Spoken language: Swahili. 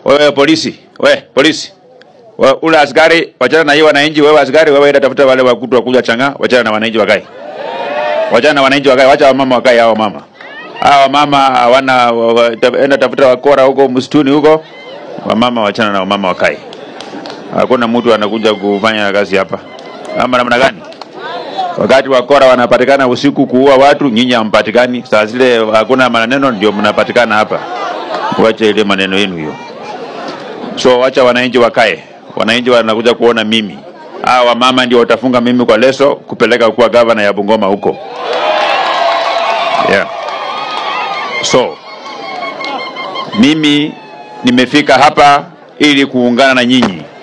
wewe polisi, we polisi, we, ule askari, wachana na hiyo wananchi. Wewe askari, wewe enda tafuta wale wakutu wakuja changa, wachana na wananchi wakae, wachana na wananchi wakae, wacha wamama wakae. Hao mama hao mama hawana, wa- wa- ta- enda tafuta wakora huko msituni huko, wamama wachana na wamama wakae. Hakuna mtu anakuja kufanya kazi hapa, ama namna gani? Wakati wakora wanapatikana usiku kuua watu, nyinyi hampatikani. Saa zile hakuna maneno, ndio mnapatikana hapa. Wacha ile maneno yenu hiyo. So wacha wananchi wakae, wananchi wanakuja kuona mimi. Hawa wamama ndio watafunga mimi kwa leso kupeleka kuwa gavana ya Bungoma huko, yeah. So mimi nimefika hapa ili kuungana na nyinyi